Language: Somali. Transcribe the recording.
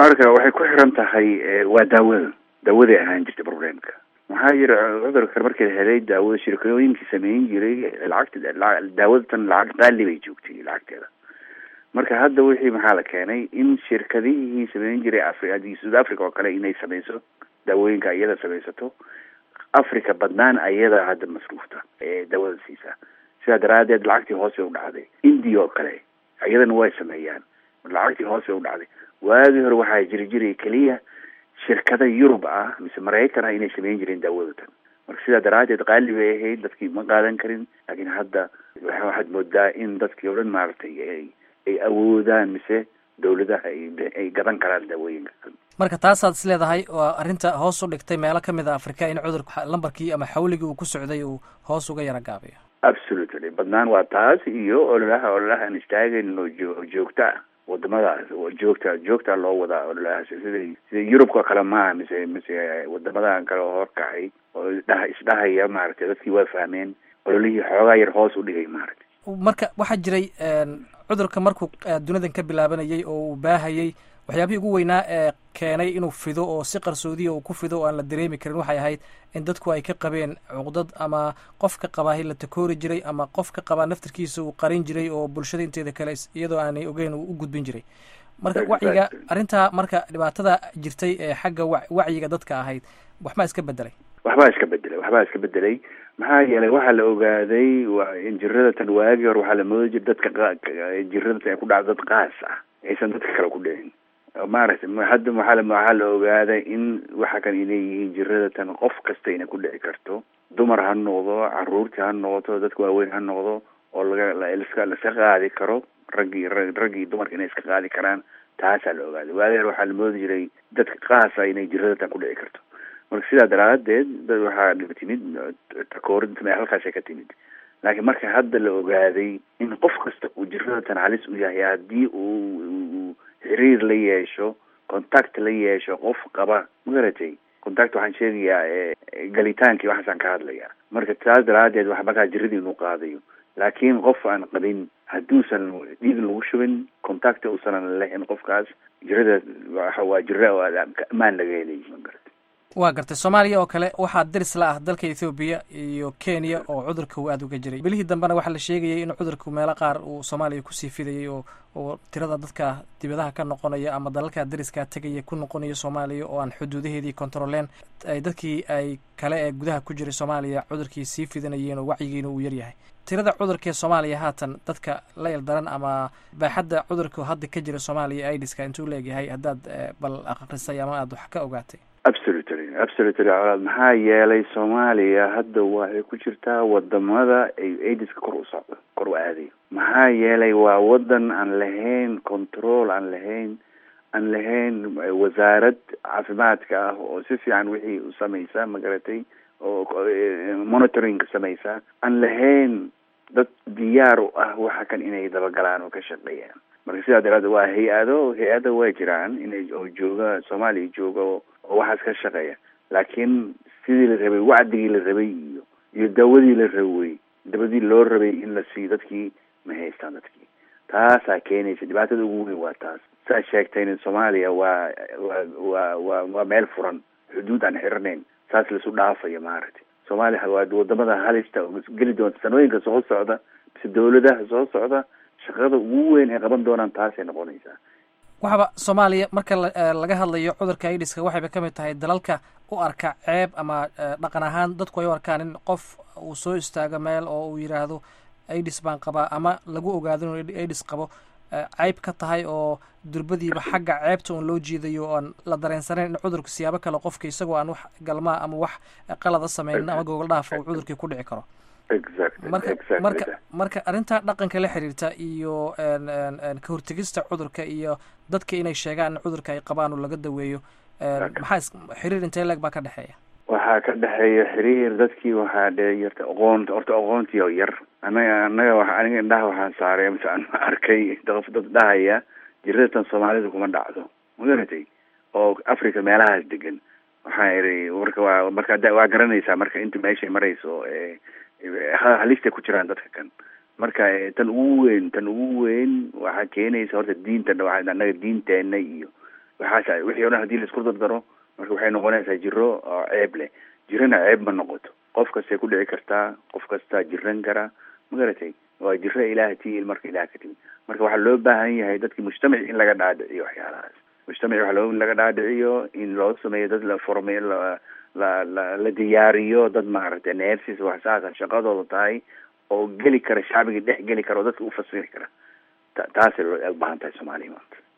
waxaan arkaa waxay ku xiran tahay waa daawada daawaday ahaan jirtay problemka maxaa yiri cudurkan markii la helay daawada shirkooyinkii sameyn jiray lacagta daawadatan lacag qaali bay joogtay lacagteeda marka hadda wixii maxaa la keenay in shirkadihii sameyn jiray africa south africa oo kale inay sameyso daawooyinka iyada sameysato africa badnaan ayada hadda masruufta ee daawada siisaa sidaa daraadeed lacagtii hoos bay u dhacday india oo kale iyadana way sameeyaan lacagtii hoos bay u dhacday waagii hore waxaa jiri jiray keliya shirkada yurub ah mise maraykan ah inay sameyn jireen daawadatan marka sidaa daraadeed qaali bay ahayd dadkii ma qaadan karin laakiin hadda waxaad moodaa in dadkii o dhan maaragtay ay ay awoodaan mise dawladaha ay gadan karaan daawooyinka marka taasaad is leedahay waa arrinta hoos u dhigtay meelo kamid a africa in cudurka lambarkii ama xawligii uu ku socday uu hoos uga yara gaabiyo absolutely badnaan waa taas iyo ololaha ololaha aan istaagayn oo oo joogta ah wadamadaas joogta joogta loo wadaa ololahaas sida sida yurubka kale maaha mise mise wadamadan kale oo horkacay oo isdhaha isdhahaya maaragtay dadkii waa fahmeen ololihii xoogaa yar hoos u dhigay maaragtay marka waxaa jiray cudurka markuu dunidan ka bilaabanayay oo uu baahayay waxyaabihii ugu weynaa ee keenay inuu fido oo si qarsoodiya uu ku fido oo aan la dareemi karin waxay ahayd in dadku ay ka qabeen cuqdad ama qofka qabaahi la takoori jiray ama qofka qabaa naftarkiisa uu qarin jiray oo bulshada inteeda kale iyadoo aanay ogeyn uu u gudbin jiray marka wacyiga arrintaa marka dhibaatada jirtay ee xagga wa wacyiga dadka ahayd waxbaa iska bedelay waxbaa iska bedelay waxbaa iska bedelay maxaa yeelay waxaa la ogaaday in jiradatan waagii hore waxaa la moodi jira dadka jiradatan ay ku dhacdo dad qaas ah aysan dadka kale ku dhicin maaragtay hadda waxaa la waxaa la ogaaday in waxa kan inay yihiin jiradatan qof kasta inay ku dhici karto dumar ha noqdo caruurtii ha noqoto dadka waaweyn ha noqdo oo laga laska laska qaadi karo raggii raggii dumarka inay iska qaadi karaan taasaa la ogaaday waagii hore waxaa la moodi jiray dadka qaasa inay jiradatan ku dhici karto marka sidaa daraadeed dad waxaa timid takoorinta halkaasay ka timid laakiin marka hadda la ogaaday in qof kasta uu jiradatan halis u yahay haddii uu xiriir la yeesho contact la yeesho qof qaba magaratay contact waxaan sheegayaa galitaankii waxaasaan ka hadlaya marka taas daraadeed wax markaa jiradii inuu qaadayo laakiin qof aan qabin hadduusan dhiig lagu shubin contact uusanan lahayn qofkaas jirada waa jira oo amaan laga helay magarata waa gartay soomaaliya oo kale waxaa diris la ah dalka ethoobiya iyo kenya oo cudurka uu aada uga jiray bilihii dambena waxaa la sheegayay in cudurku meelo qaar uu soomaaliya kusii fidayay oo oo tirada dadka dibadaha ka noqonaya ama dalalka dariska tegaya ku noqonaya soomaaliya oo aan xuduudaheedii controleen ay dadkii ay kale ee gudaha ku jiray soomaaliya cudurkii sii fidanayeen oo wacyigiina uu yaryahay tirada cudurkaee soomaaliya haatan dadka la ildaran ama baaxadda cudurka hadda ka jira soomaaliya idiska intuu leegyahay haddaad bal akrisay ama aada wax ka ogaatay absolutely absolutely colaad maxaa yeelay soomaaliya hadda waxay ku jirtaa wadamada ay aidiska kor u socdo kor u aadayo maxaa yeelay waa wadan aan lahayn control aan lahayn aan lahayn wasaarad caafimaadka ah oo si fiican wixii u samaysa magaratay oo monitoring samaysa aan lahayn dad diyaar u ah waxa kan inay dabagalaan oo ka shaqeeyaan marka sidaa daraaddeed waa hay-ado hay-ada waa jiraan inay oo jooga soomaaliya jooga oo waxaas ka shaqeeya laakiin sidii la rabay wacdigii la rabay iyo iyo daawadii la rabay dabadii loo rabay in la siiyo dadkii ma haystaan dadkii taasaa keenaysa dhibaatada ugu weyn waa taas saa sheegtayna soomaaliya waa waa waa waa waa meel furan xuduud aan xiranayn saas laisu dhaafayo maaragtay soomaaliya waa wadamada halista oo geli doonta sanooyinka soo socda mise dawladaha soo socda shaqada ugu weyn ay qaban doonaan taasay noqonaysaa waxaba soomaaliya marka laga hadlayo cudurka idiska waxayba ka mid tahay dalalka u arka ceeb ama dhaqan ahaan dadku ay u arkaan in qof uu soo istaago meel oo uu yidhaahdo idis baan qabaa ama lagu ogaado inuu idis qabo ceyb ka tahay oo durbadiiba xagga ceebta un loo jiidayo oan la dareensanayn in cudurka siyaabo kale qofka isagoo aan wax galmaa ama wax qalada sameynin ama gogol dhaafa uu cudurkii ku dhici karo marka marka marka arrintaa dhaqanka la xiriirta iyo ka hortegista cudurka iyo dadka inay sheegaan in cudurka ay qabaan oo laga daweeyo maxaa xiriir intee leeg baa ka dhexeeya waxaa ka dhexeeya xiriir dadkii waxaa dhe yarta aqoon horta aqoontii oo yar anaga anaga wa aniga indhaha waxaan saaray mise aan arkay qof dad dhahaya jiradatan soomaalida kuma dhacdo magaratay oo africa meelahaas degan waxaa iri marka waa marka waa garanaysaa marka inta meeshay marayso halistay ku jiraan dadka kan marka tan ugu weyn tan ugu weyn waxaa keenaysa horta diinta anaga diinteena iyo waxaas wixii o dhan hadii laisku dardaro marka waxay noqonaysaa jiro oo ceeb leh jirana ceeb ma noqoto qof kastay ku dhici kartaa qof kastaa jiran karaa magaratay waa jiro ilaah tiil marka ilaah ka timi marka waxaa loo baahan yahay dadki mujtamaci in laga dhaadhiciyo waxyaalahaas mujtamaci waxa loo in laga dhaadhiciyo in loo sameeyo dad la formey la la la la diyaariyo dad maaragtay nersis wax saasa shaqadooda tahay oo geli kara shacbiga dhex geli kara oo dadka ufasiri kara ta taasay u baahan tahay soomaaliya maanta